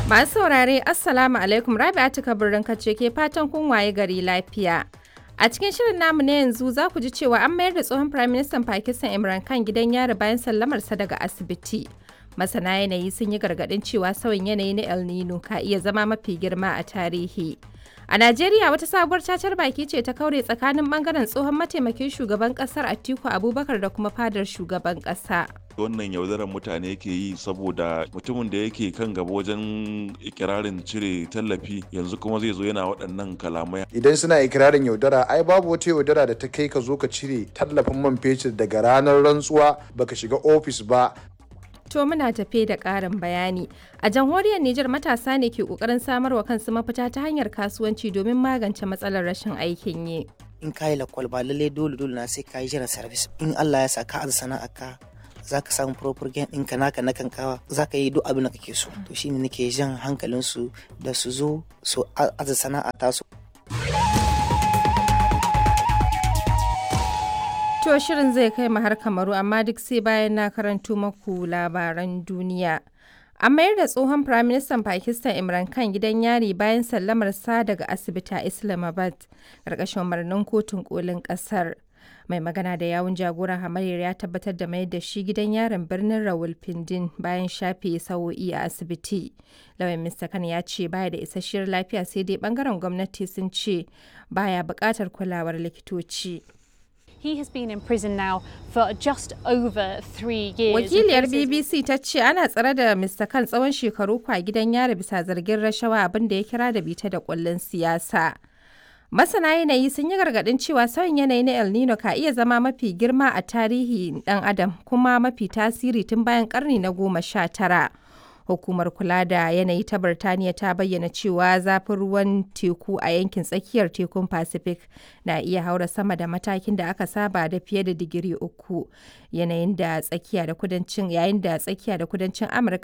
Masu saurare Assalamu alaikum Rabi'atu Kabirin kace ke fatan kun waye gari lafiya. A cikin shirin namu na yanzu za ku ji cewa an mayar da tsohon Prime Minister Pakistan Imran Khan gidan yari bayan sallamarsa daga asibiti. Masana yanayi sun yi gargaɗin cewa sauyin yanayi na El Nino ka iya zama mafi girma a tarihi. A Najeriya wata sabuwar cacar baki ce ta kaure tsakanin bangaren tsohon mataimakin shugaban kasar Atiku Abubakar da kuma fadar shugaban kasa. wannan yaudarar mutane ke yi saboda mutumin da yake kan gaba wajen ikirarin cire tallafi yanzu kuma zai zo yana waɗannan kalamai idan suna ikirarin yaudara ai babu wata yaudara da ta kai ka zo ka cire tallafin man fetur daga ranar rantsuwa baka shiga ofis ba To muna tafe da ƙarin bayani. A jamhuriyar Nijar matasa ne ke ƙoƙarin samarwa kansu mafita ta hanyar kasuwanci domin magance matsalar rashin aikin yi. in ka yi lakwal ba lallai dole dole na sai ka yi jiran service in Allah ya sa ka aza sana'a ka za ka samu proper gain ɗinka naka na kankawa za ka yi duk abin da kake so to shine nake jan hankalinsu da su zo su aza sana'a tasu To shirin zai kai mu har kamaru amma duk sai bayan na karanto maku labaran duniya. An mayar da tsohon Firaministan Pakistan Imran Khan gidan yari bayan sallamar sa daga asibiti a Islamabad, ƙarƙashin umarnin kotun kolin ƙasar. Mai magana da yawun jagoran hamayyar ya tabbatar da mayar da shi gidan yarin birnin Rawalpindin bayan shafe sa'o'i a asibiti. Lauyan Mr. Khan ya ce baya da isasshiyar lafiya sai dai bangaren gwamnati sun ce baya buƙatar kulawar likitoci. He has been in prison now for just over three years. Wakiliyar BBC ta ce ana tsare da Mr. Khan tsawon shekaru kwa gidan yari bisa zargin rashawa abin da ya kira da bita da kullun siyasa. Masana yanayi sun yi gargaɗin cewa sauyin yanayi na El Nino ka iya zama mafi girma a tarihi ɗan adam kuma mafi tasiri tun bayan ƙarni na goma sha tara. Hukumar kula da yanayi ta Birtaniya ta bayyana cewa zafin ruwan teku a yankin tsakiyar tekun Pacific na iya haura sama da matakin da aka saba da fiye da digiri uku. Yanayin da tsakiya da kudancin yayin da tsakiya da kudancin Amurka